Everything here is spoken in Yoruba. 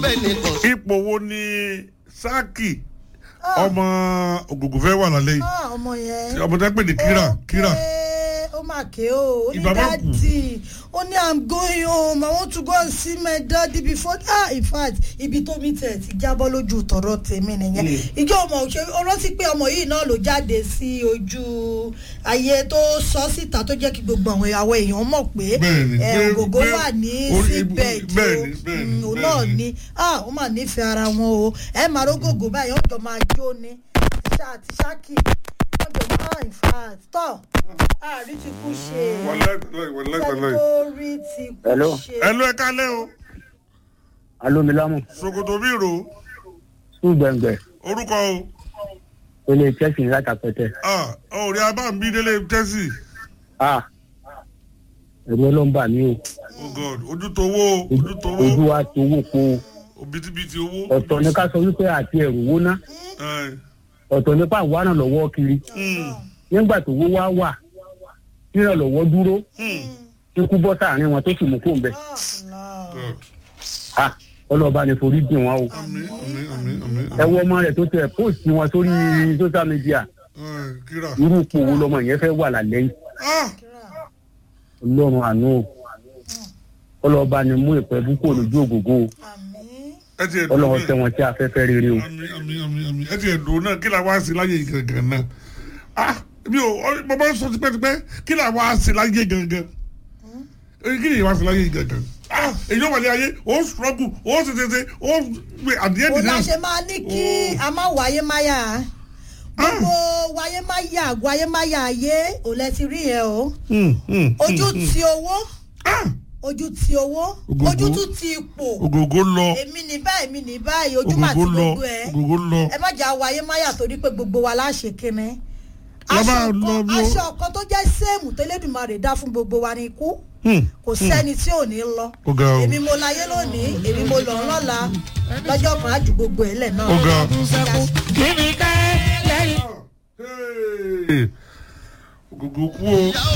bẹ́ẹ̀ nìkan. ipò wo ni sáàkì ọmọ ògùngùn fẹ́ wà lálẹ́ yìí Ah, ọmọ yẹn. ọmọ tẹ́ pè ní kíra kíra Okay, ó mà ké o ó ní Ìbá má kú. dáàdì ó ní i'm going home i want to go and see my daddy before ah in fact ibi tó mi tẹ̀ ti jábọ́ lójú tọ̀rọ̀ tèmi nìyẹn ìjọ ọmọ òṣè ó rántí pé ọmọ yìí náà ló jáde sí ojú ayé tó sọ síta tó jẹ́ kí gbogbo àwọn àwọn èèyàn mọ̀ pé Bẹ́ẹ̀ni, ẹ, pé- ògògó pé- wà ní orí- síbẹ̀ tí ó bẹ́ẹ̀ni, bẹ́ẹ̀ni, Mm, òun náà bẹ́ẹ̀ni. ní ah ó mà nífẹ̀ẹ́ ara wọn o ẹ máa rógògó báyìí ó jọ máa jó ni ṣá àti ṣáàkì wọ́n jọ máa in fact tọ́ àrí ti kú ṣe wàláì wàláì wàláì. sẹ́tórí ti kú Hello. ṣe. ẹ ló ẹ kálẹ́ o alomilamu ṣòkòtò bí ro sùn gbẹ̀ngbẹ̀ orúkọ o ilé chelsea látàpẹ̀tẹ̀ ah òòrè abáǹbí délé tẹ́sì ah ẹ̀rù ọlọ́mbà mi o oh god ojú tó owó ojú tó ojú owó wa ti owó po òbítíbitì owó. ọ̀tọ̀ ní ká sọ wípé àti ẹ̀rù wó ná Ẹ, ọ̀tọ̀ nípa àwọn àna lọ́wọ́ kiri mm, nígbà tó wó wá wà ríràn lọ́wọ́ dúró mm, ikú bọ́ sáàrin wọn tó sì mú kó ń bẹ Ah, god. ah ọlọ́ọ̀bá ni forí dì wọn o àmín àmín àmín àmín ẹ wọ ọmọ rẹ̀ tó tẹ póòsì wọn sórí social media Ẹ, kíra. irú ipò wo lọmọ yẹn fẹ́ wà lálẹ́ yìí ah ọlọ́run àánú o ọlọ́ọ̀bá ni mú ìpẹ́ búkọ̀ lójú ògógó o àmín. ẹ ti ẹ̀ dùn ọlọ́run bẹ́ẹ̀. tẹ wọn sí afẹ́fẹ́ rere o. àmín àmín àmín àmín ẹ ti ẹ̀ dùn náà kí la wá sí láyé yìí gangan náà ah mi ò ọ- mo máa ń sọ tipẹ́tipẹ́ kí la wá sí láyé gangan Eh, kí ni ìwà sí láyé yìí gangan ah èyí ó wàlẹ́ ayé ó struggle ó ṣe ṣe ṣe ó gbé àdìyẹ ó dìde náà ṣe máa ní kí a má wáyé máyà gbogbo wáyé máyà wáyé máyà ayé ò lẹ ti rí yẹn o ojú ti owó ojú ti owó Ògògó. ojú tún ti ipò ògògó lọ èmi ní báyìí èmi ní báyìí ojú mà ti ògògó lọ gbogbo ẹ ògògó lọ ẹ má jà wáyé máyà torí pé gbogbo wa láṣẹ kíni Lọ bá aṣọ lọ kan bí ó- aṣọ kan tó jẹ́ séèmù tẹ́lẹ̀dùmarè dá fún gbogbo wa ní ikú kò sẹ́ni tí ò ní lọ Ó ga o. èmi mo láyé lónìí èmi mo lọ lọ́la lọ́jọ́ kan á ju gbogbo ẹ̀ lẹ̀ náà. ó ga. kíni ká lẹ́yìn. Hey. ògògó kú o.